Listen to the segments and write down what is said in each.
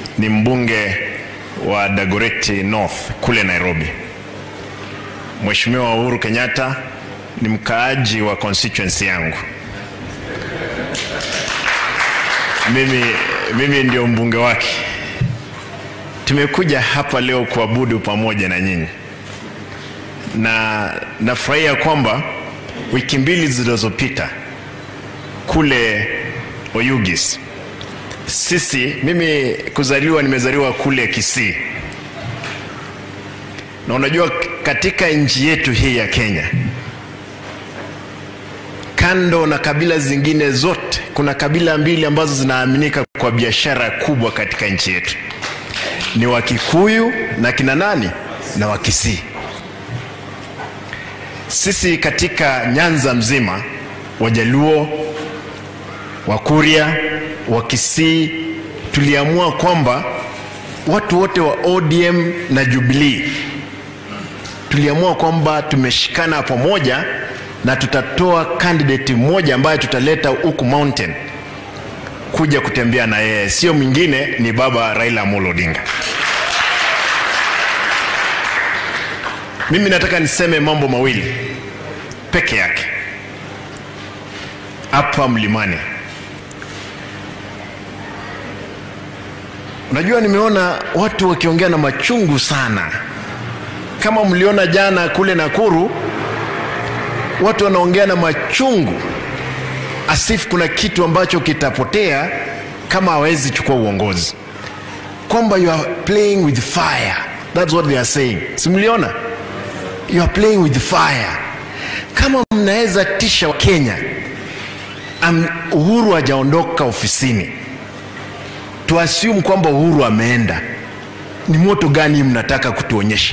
ni mbunge wa Dagoretti North kule Nairobi. Mheshimiwa Uhuru Kenyatta ni mkaaji wa constituency yangu. Mimi, mimi ndio mbunge wake. Tumekuja hapa leo kuabudu pamoja na nyinyi, na nafurahia kwamba wiki mbili zilizopita kule Oyugis sisi, mimi kuzaliwa, nimezaliwa kule Kisii, na unajua katika nchi yetu hii ya Kenya, kando na kabila zingine zote, kuna kabila mbili ambazo zinaaminika kwa biashara kubwa katika nchi yetu, ni Wakikuyu na kina nani na Wakisii. Sisi katika Nyanza mzima, Wajaluo, Wakuria, Wakisii, tuliamua kwamba watu wote wa ODM na Jubilee tuliamua kwamba tumeshikana pamoja na tutatoa candidate mmoja ambaye tutaleta huku mountain kuja kutembea na yeye, sio mwingine ni baba Raila Amolo Odinga. Mimi nataka niseme mambo mawili peke yake hapa mlimani. Unajua, nimeona watu wakiongea na machungu sana. Kama mliona jana kule Nakuru, watu wanaongea na machungu asifu kuna kitu ambacho kitapotea kama hawezi chukua uongozi, kwamba you are playing with fire. That's what they are saying. Simliona, you are playing with fire. Kama mnaweza tisha wa Kenya, Am, Uhuru hajaondoka ofisini, tuassume kwamba Uhuru ameenda, ni moto gani mnataka kutuonyesha?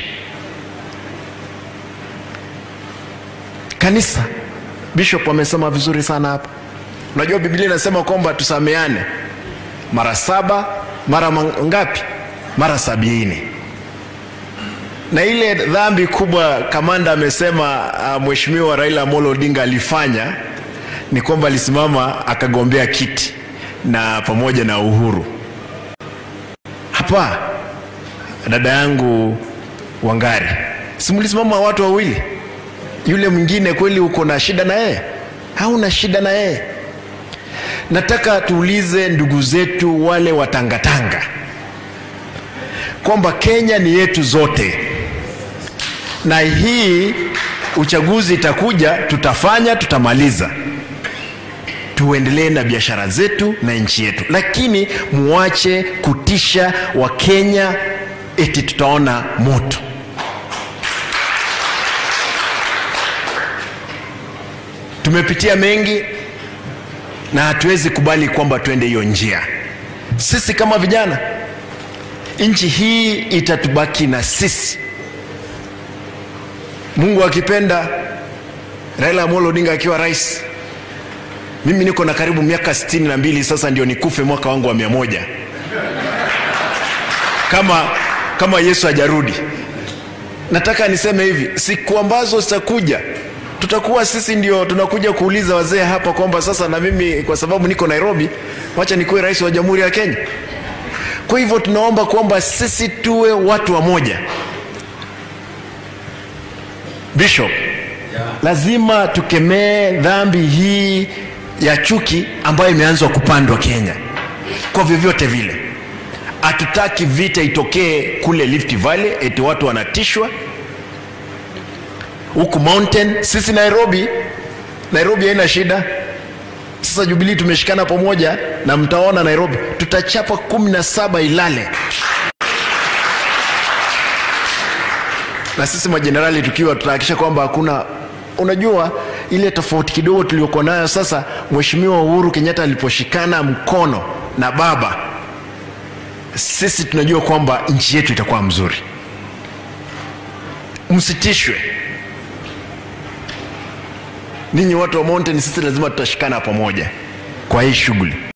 Kanisa, Bishop amesema vizuri sana hapa. Unajua Biblia inasema kwamba tusameane mara saba, mara ngapi? Mara sabini. Na ile dhambi kubwa kamanda amesema uh, Mheshimiwa Raila Amolo Odinga alifanya ni kwamba alisimama akagombea kiti na pamoja na Uhuru. Hapa dada yangu Wangari, simulisimama watu wawili yule mwingine kweli uko na shida na yeye? Hauna shida na yeye? Nataka tuulize ndugu zetu wale watangatanga kwamba Kenya ni yetu zote, na hii uchaguzi itakuja, tutafanya, tutamaliza, tuendelee na biashara zetu na nchi yetu, lakini muache kutisha Wakenya eti tutaona moto. Tumepitia mengi na hatuwezi kubali kwamba tuende hiyo njia. Sisi kama vijana, nchi hii itatubaki na sisi. Mungu akipenda, Raila Amolo Odinga akiwa rais, mimi niko na karibu miaka sitini na mbili sasa, ndio nikufe mwaka wangu wa mia moja kama, kama Yesu hajarudi. Nataka niseme hivi, siku ambazo zitakuja tutakuwa sisi ndio tunakuja kuuliza wazee hapa kwamba sasa na mimi kwa sababu niko Nairobi, wacha nikuwe rais wa Jamhuri ya Kenya. Kwa hivyo tunaomba kwamba sisi tuwe watu wa moja. Bishop, lazima tukemee dhambi hii ya chuki ambayo imeanzwa kupandwa Kenya kwa vyovyote vile. Hatutaki vita itokee kule Rift Valley, eti watu wanatishwa huku mountain. Sisi Nairobi, Nairobi haina shida. Sasa Jubilee tumeshikana pamoja, na mtaona Nairobi tutachapa kumi na saba Ilale, na sisi majenerali tukiwa tutahakikisha kwamba hakuna, unajua ile tofauti kidogo tuliokuwa nayo sasa. Mheshimiwa Uhuru Kenyatta aliposhikana mkono na baba, sisi tunajua kwamba nchi yetu itakuwa mzuri. Msitishwe ninyi watu wa mountain, sisi lazima tutashikana pamoja kwa hii shughuli.